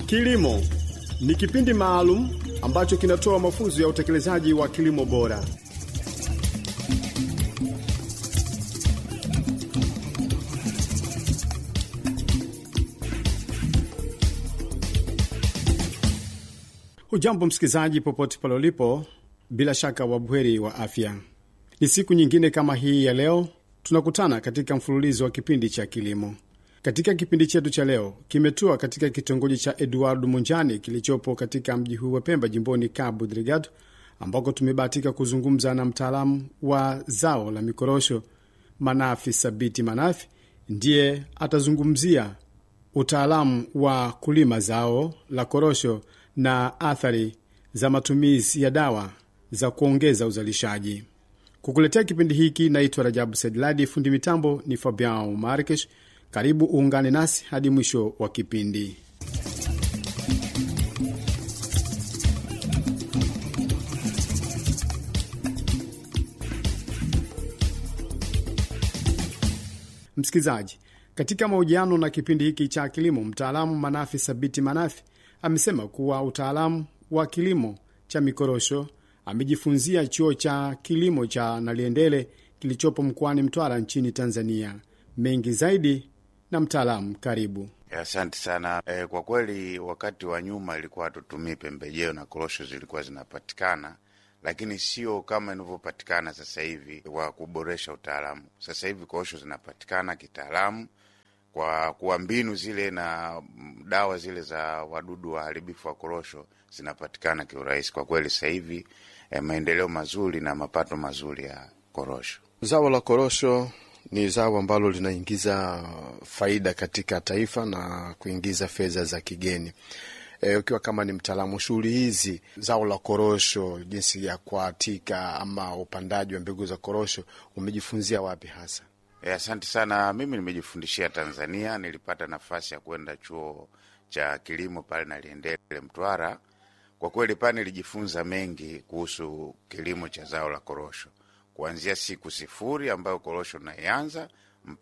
Kilimo ni kipindi maalum ambacho kinatoa mafunzo ya utekelezaji wa kilimo bora. Hujambo msikilizaji, popote pale ulipo, bila shaka wabweri wa afya. Ni siku nyingine kama hii ya leo tunakutana katika mfululizo wa kipindi cha kilimo. Katika kipindi chetu cha leo kimetua katika kitongoji cha Eduardo Munjani kilichopo katika mji huu wa Pemba, jimboni Cabo Delgado, ambako tumebahatika kuzungumza na mtaalamu wa zao la mikorosho Manafi Sabiti Manafi. Ndiye atazungumzia utaalamu wa kulima zao la korosho na athari za matumizi ya dawa za kuongeza uzalishaji. Kukuletea kipindi hiki naitwa Rajabu Sedladi, fundi mitambo ni Fabian Markesh. Karibu uungane nasi hadi mwisho wa kipindi. Msikilizaji, katika mahojiano na kipindi hiki cha kilimo, mtaalamu Manafi Sabiti Manafi amesema kuwa utaalamu wa kilimo cha mikorosho amejifunzia chuo cha kilimo cha Naliendele kilichopo mkoani Mtwara nchini Tanzania. Mengi zaidi na mtaalamu, karibu. Asante sana. E, kwa kweli wakati wa nyuma ilikuwa hatutumii pembejeo na korosho zilikuwa zinapatikana, lakini sio kama inavyopatikana sasa hivi wa kuboresha utaalamu. Sasa hivi korosho zinapatikana kitaalamu kwa kuwa mbinu zile na dawa zile za wadudu waharibifu wa korosho zinapatikana kiurahisi. Kwa kweli sasa hivi eh, maendeleo mazuri na mapato mazuri ya korosho. Zao la korosho ni zao ambalo linaingiza faida katika taifa na kuingiza fedha za kigeni. E, ukiwa kama ni mtaalamu shughuli hizi, zao la korosho, jinsi ya kuatika ama upandaji wa mbegu za korosho, umejifunzia wapi hasa? E, asante sana. Mimi nimejifundishia Tanzania, nilipata nafasi ya kwenda chuo cha kilimo pale Naliendele Mtwara. Kwa kweli pale nilijifunza mengi kuhusu kilimo cha zao la korosho, kuanzia siku sifuri ambayo korosho naianza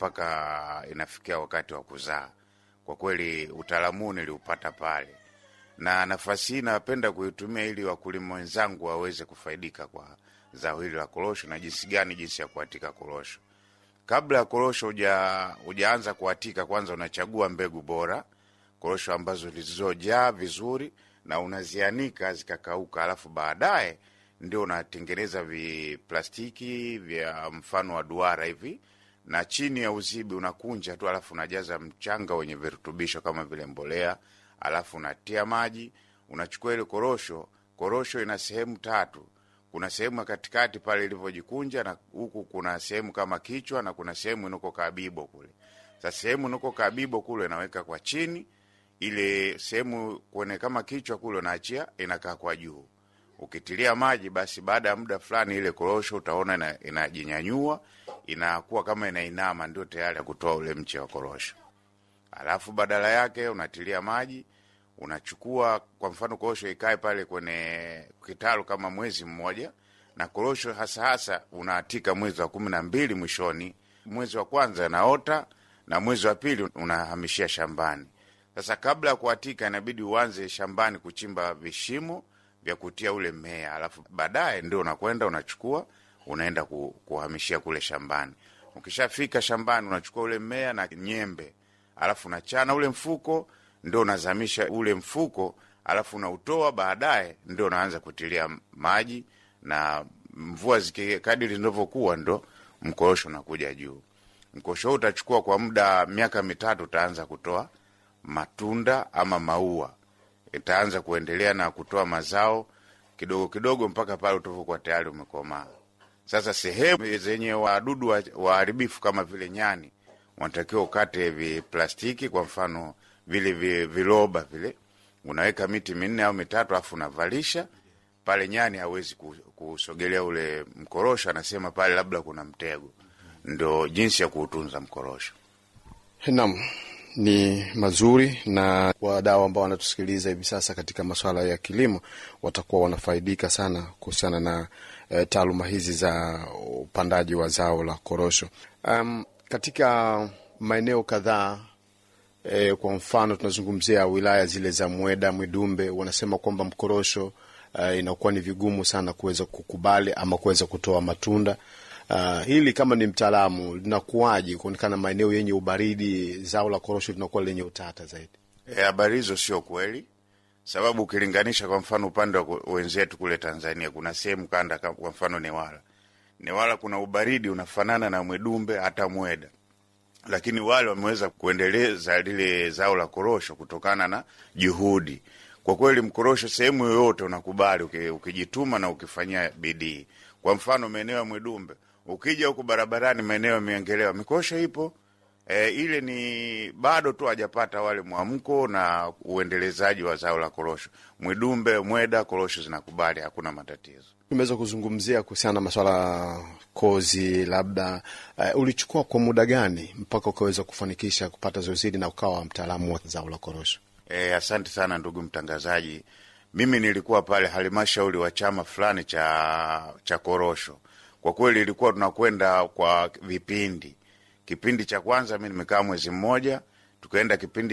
mpaka inafikia wakati wa kuzaa. Kwa kweli utaalamu niliupata pale, na nafasi hii napenda kuitumia ili wakulima wenzangu waweze kufaidika kwa zao hili la korosho na jinsi gani, jinsi ya kuatika korosho. Kabla ya korosho hujaanza kuatika, kwanza unachagua mbegu bora, korosho ambazo zilizojaa vizuri na unazianika zikakauka, alafu baadaye ndio unatengeneza viplastiki vya mfano wa duara hivi, na chini ya uzibi unakunja tu, alafu unajaza mchanga wenye virutubisho kama vile mbolea, alafu unatia maji, unachukua ile korosho. Korosho ina sehemu tatu kuna sehemu ya katikati pale ilivyojikunja, na huku kuna sehemu kama kichwa, na kuna sehemu inako kabibo kule. Sasa sehemu inako kabibo kule naweka kwa chini, ile sehemu kwenye kama kichwa kule unaachia inakaa kwa juu. Ukitilia maji, basi baada ya muda fulani ile korosho utaona inajinyanyua, inakuwa kama inainama, ndio tayari ya kutoa ule mche wa korosho. Alafu badala yake unatilia maji unachukua kwa mfano korosho ikae pale kwenye kitalu kama mwezi mmoja, na korosho hasa hasa unaatika mwezi wa kumi na mbili mwishoni. Mwezi wa kwanza naota na mwezi wa pili unahamishia shambani. Sasa kabla ya kuatika, inabidi uanze shambani kuchimba vishimo vya kutia ule mmea, alafu baadaye ndio unakwenda unachukua unaenda kuhamishia kule shambani. Ukishafika shambani, unachukua ule mmea na nyembe, alafu unachana ule mfuko ndio unazamisha ule mfuko, alafu unautoa. Baadaye ndio unaanza kutilia maji, na mvua zikikadiri zinavyokuwa, ndo mkorosho unakuja juu. Mkorosho huu utachukua kwa muda miaka mitatu, utaanza kutoa matunda ama maua, itaanza kuendelea na kutoa mazao kidogo kidogo mpaka pale utavokuwa tayari umekomaa. Sasa sehemu zenye wadudu waharibifu kama vile nyani, wanatakiwa ukate viplastiki, kwa mfano vile viloba vile, unaweka miti minne au mitatu, alafu unavalisha pale. Nyani hawezi kusogelea ule mkorosho, anasema pale labda kuna mtego. Ndo jinsi ya kuutunza mkorosho. Naam, ni mazuri, na wadau ambao wanatusikiliza hivi sasa katika masuala ya kilimo watakuwa wanafaidika sana kuhusiana na e, taaluma hizi za upandaji wa zao la korosho. Um, katika maeneo kadhaa E, kwa mfano tunazungumzia wilaya zile za Mweda, Mwidumbe, wanasema kwamba mkorosho uh, inakuwa ni vigumu sana kuweza kukubali ama kuweza kutoa matunda. Uh, hili kama ni mtaalamu linakuwaje kuonekana maeneo yenye ubaridi zao la korosho linakuwa lenye utata zaidi? Habari e, hizo sio kweli, sababu ukilinganisha kwa mfano upande wa wenzetu kule Tanzania kuna sehemu kanda, kwa mfano Newala, Newala kuna ubaridi unafanana na Mwedumbe hata Mweda lakini wale wameweza kuendeleza lile zao la korosho kutokana na juhudi. Kwa kweli, mkorosho sehemu yoyote unakubali ukijituma na ukifanyia bidii. Kwa mfano maeneo ya Mwidumbe, ukija huku barabarani, maeneo ya Miengelewa, mikorosho ipo e, ile ni bado tu hajapata wale mwamko na uendelezaji wa zao la korosho. Mwidumbe, Mweda, korosho zinakubali, hakuna matatizo. Tumeweza kuzungumzia kuhusiana na maswala kozi, labda uh, ulichukua kwa muda gani mpaka ukaweza kufanikisha kupata zoezi hili na ukawa mtaalamu wa zao la korosho? E, asante sana ndugu mtangazaji. Mimi nilikuwa pale halmashauri wa chama fulani cha cha korosho. Kwa kweli ilikuwa tunakwenda kwa vipindi. Kipindi cha kwanza mi nimekaa mwezi mmoja, tukaenda kipindi